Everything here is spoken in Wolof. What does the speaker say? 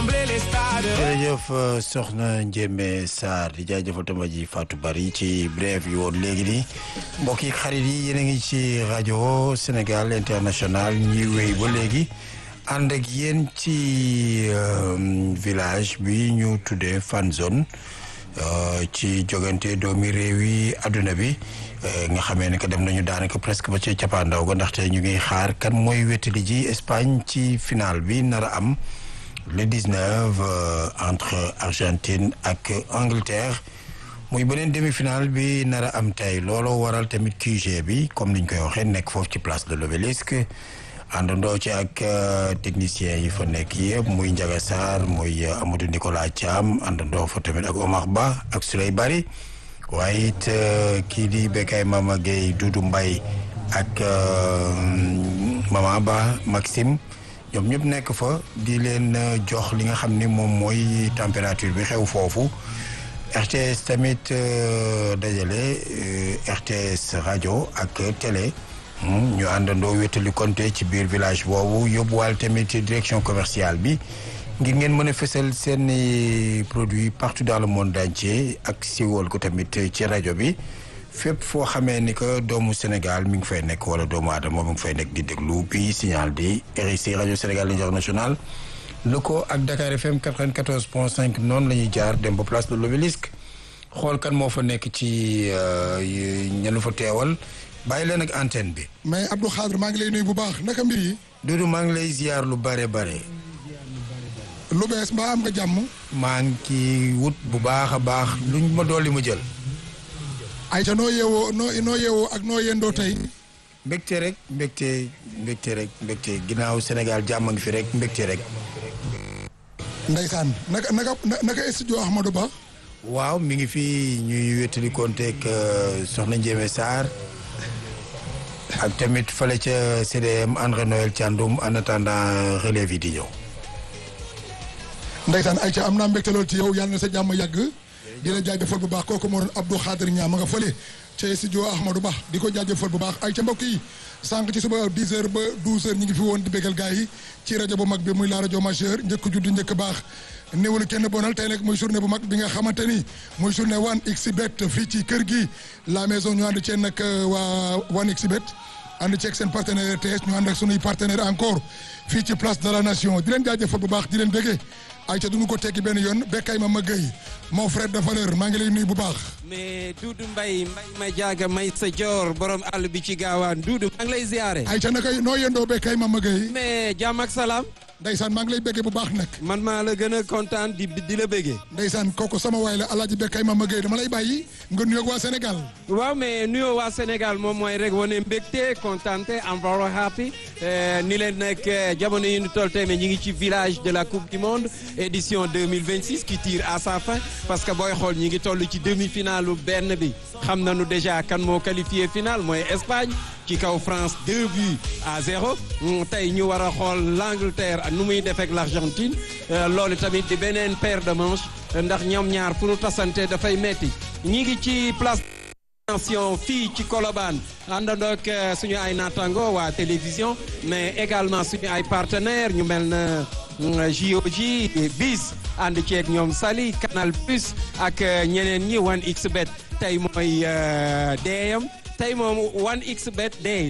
combler les stades. jërëjëf soxna Ndiémé Sarr di jaajëfal tamba ji Fatou Bari ci bref yi woon léegi nii mbokk yi xarit yi yéen a ngi ci rajo Sénégal international ñuy wéy ba léegi ànd ak yéen ci village bi ñu tuddee fan zone ci jogante doomi réew yi adduna bi nga xamee ne que dem nañu daanaka presque ba ci cappaandaw ga ndaxte ñu ngi xaar kan mooy wétali ji Espagne ci final bi nar a am. le 19 entre Argentine ak Angleterre muy beneen demi-finale bi nar a am tey looloo waral tamit QG bi comme niñ koy waxee nekk foofu ci place de l'Obélisque àndandoo ci ak technicien yi fa nekk yëpp muy Ndiaga Sarr muy Amadou Nicolas Thiam àndandoo fa tamit ak Omar Ba ak Souley Bari waaye it kii di Bekay Mama Gueye Doudou Mbaye ak Mama Ba Maxime ñoom ñëpp nekk fa di leen jox li nga xam ni moom mooy température bi xew foofu RTS tamit dajale RTS rajo ak télé ñu àndandoo wétali konté ci biir village boobu yóbbuwaal tamit direction commerciale bi ngir ngeen mën a fësal seen produit partout dans le monde entier ak siwal ko tamit ci rajo bi fépp foo xamee ni que doomu Sénégal mi ngi fay nekk wala doomu aadama mi ngi fay nekk di déglu bi signal di RIC rajo Sénégal international lëkkoo ak Dakar FM 94 point 5 noonu la ñuy jaar dem ba place de l'Obélisque xool kan moo fa nekk ci ñenu fa teewal bàyyi leen ak antenne bi. mais Abdou Khadre maa ngi lay nuyu bu baax naka mbir yi. Doudou maa ngi lay ziar lu bare bare. lu bees mbaa am nga jàmm. maa ngi ci wut bu baax a baax luñ ma dolli ma jël. ayca noo yeewoo noo noo yeewoo ak noo yendoo tey. mbégte rek mbégte mbégte rek mbégte ginnaaw Sénégal jàmm ngi fi rek mbégte rek. Ndeysaan naka naka naka studio Ahmadou Ba. waaw mi ngi fi ñuy wétali konteeg Soxna Ndiémé Sarr ak tamit fële ca CDM André Noël Thiandoum en attendant relève yi di ñëw. Ndeysaan ayca am naa mbégte lool ci yow yàlla na sa jàmm yàgg. di la jaajëfal bu baax kooku moo doon Abdou Khadir Niang ma nga fële ca studio Ahmadou Ba di ko jaajëfal bu baax ay ca mbokk yi sànq ci suba 10 heures ba 12 heures ñi ngi fi woon di bégal gars yi ci rajo bu mag bi muy la rajo majeur njëkk judd njëkk baax néewul kenn bonal tey nag muy journée bu mag bi nga xamante ni muy journée 1xBet fii ci kër gi la maison ñu ànd cee nag waa 1xBet ànd ceeg seen partenaire RTS ñu ànd ak sunuy partenaire encore fii ci place de la nation di leen jaajëfal bu baax di leen béggee ay ca duñu ko tekki benn yoon bekkay ma ma gëy mon frère de valeur maa ngi lay nuyu bu baax mais Doudou Mbaye Mbaye ma jaaga may sa joor borom àll bi ci gaawaan Doudou maa ngi lay ziare ay ca naka noo yendoo bekkay ma ma gëy mais jàmm ak salaam ndeysaan maa ngi lay béggee bu baax nag man maa la gën a kontaan di di la béggee ndeysaan kooku sama waay la alaaji bekkay ma ma gëy dama lay bàyyi nga nuyoog waa Sénégal waaw mais nuyoo waa Sénégal moom mooy rek wane mbégte kontaante am very happy ni leen nag jamono yi ñu toll tey mais ñi ngi ci village de la coupe du monde édition 2026 qui tire à sa fin parce que booy xool ñi ngi toll ci demi-finale benn bi xam nañu déjà kan moo qualifié final mooy Espagne ci kaw France deux buts à zéro tey ñu war a xool l'Angleterre nu muy def ak l'Argentine loolu tamit di beneen paire de manches ndax ñoom ñaar fu nu tasante dafay metti ñi ngi ci place attention fii ci Colobane àndandoo ak suñu ay naataango waa télévision mais également suñu ay partenaires ñu mel na JOJ bis ànd ceeg ñoom Sali Canal Plus ak ñeneen ñi 1xBet tey mooy deeyam tey moom 1xBet day